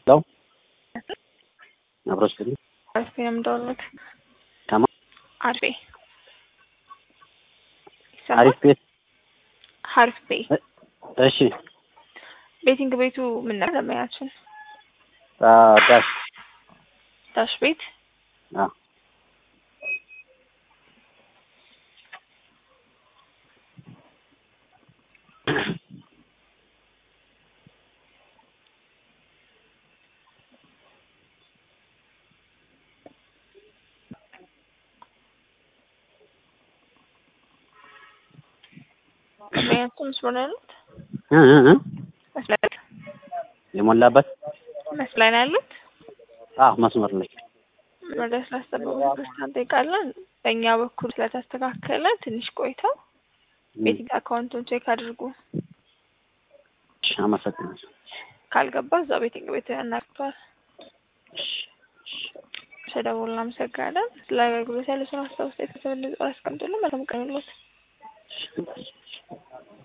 ለው አብሮ ስል አርፌ ነው የምደውልልህ። ከማ አርፌ አሪፍ ቤት ሀሪፍ ቤ እሺ ቤቲንግ ቤቱ ምን ነበር ለማያችን አ ዳሽ ዳሽ ቤት አ ለማያችን መስሎ ነው ያሉት እ እ እ መስላት የሞላበት መስላይ ነው ያሉት አዎ መስመር ላይ ወደ ስላስጠበቁ ክርስቲያን እንጠይቃለን። በእኛ በኩል ስለተስተካከለ ትንሽ ቆይተው ቤቲንግ አካውንቱን ቼክ አድርጉ። እሺ፣ አመሰግናለሁ። ካልገባ እዛ ቤቲንግ ቤት ያናግቷል። ስለደወሉ እናመሰግናለን። ስለ አገልግሎት ያለ ስራ አስታውስ የተሰበለ አስቀምጡልን። መልካም ቀን ይሁንልዎት። እሺ